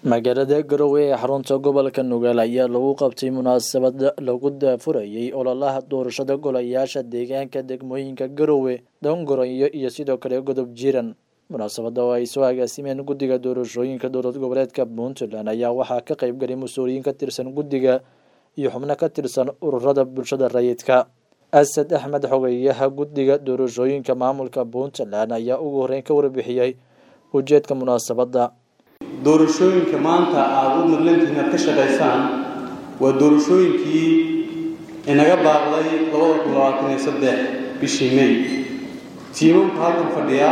magaalada garowe ee xarunta gobolka nugaal ayaa lagu qabtay munaasabad lagu daafurayay ololaha doorashada golayaasha deegaanka degmooyinka garowe dongoroyo iyo sidoo kale godob jiiran munaasabada oo ay soo agaasimeen guddiga doorashooyinka dowlad goboleedka puntland ayaa waxaa ka qeybgalay mas-uuliyiin ka tirsan guddiga iyo xubno ka tirsan ururada bulshada rayidka asad axmed xogeyaha guddiga doorashooyinka maamulka puntland ayaa ugu horeyn ka warbixiyey ujeedka munaasabada doorashooyinka maanta aada u madlantihiin inaad ka shaqaysaan waa doorashooyinkii inaga baaqday labada kun labaatan iyo saddex bishii may tiimamka halkan fadhiya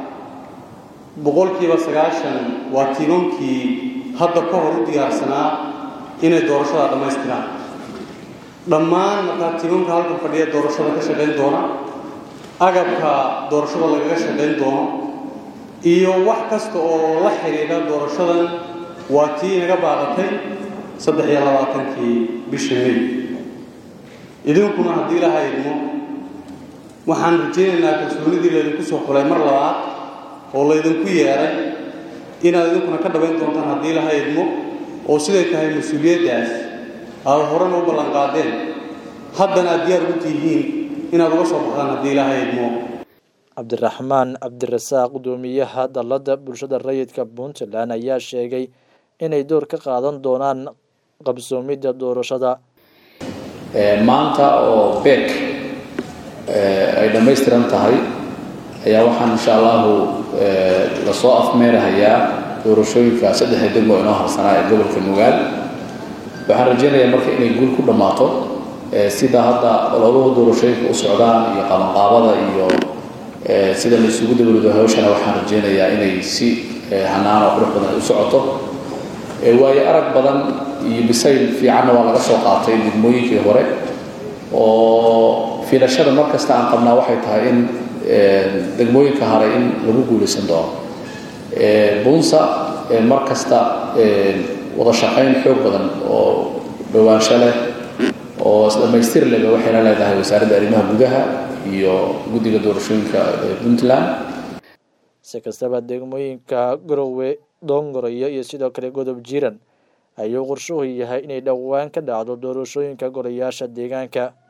boqolkiiba sagaashan waa tiimamkii hadda ka hor u diyaarsanaa inay doorashada dhammaystiraan dhammaan markaa tiimamka halkan fadhiya doorashada ka shaqayn doona agabka doorashada lagaga shaqayn doono iyo wax kasta oo la xidhiidha doorashadan waa tii inaga baaqatay saddex iyo labaatankii bishii may idinkuna haddii ilaha idmo waxaan rajaynaynaa kalsoonidii laydinku soo xulay mar labaad oo laydinku yeedhay inaad idinkuna ka dhabayn doontaan haddii ilaha idmo oo siday tahay mas-uuliyaddaas aada horena u ballanqaadeen haddana aad diyaar ugu tihiin inaad uga soo baxdaan haddii ilaha idmo cabdiraxmaan cabdirasaaq gudoomiyaha dalladda bulshada rayidka puntland ayaa sheegay inay door ka qaadan doonaan qabsoomidda doorashada maanta oo beek ay dhammaystiran tahay ayaa waxaan insha allahu lasoo afmeerahayaa doorashooyinka saddexda degmo inoo harsanaa ee gobolka nugaal waxaan rajaynayaa marka inay guul ku dhammaato sida hadda ololuhu doorashooyinka u socdaan iyo qabanqaabada iyo sida la isugu dabarido hawshana waxaan rajaynayaa inay si hanaan oo qurux badan ay u socoto waayo arag badan iyo bisayl fiicanna waa laga soo qaatay degmooyinkii hore oo fiilashada mar kasta aan qabnaa waxay tahay in degmooyinka hore in lagu guulaysan doono bunsa mar kasta wada shaqayn xoog badan oo dhowaansho leh oo isdhamaystir leba waxayna leedahay wasaaradda arrimaha gudaha iyo guddiga doorashooyinka puntland si kastaba degmooyinka garowe dongoroyo iyo sidoo kale godob jiiran ayuu qorshuhu yahay inay dhowaan ka dhacdo doorashooyinka golayaasha deegaanka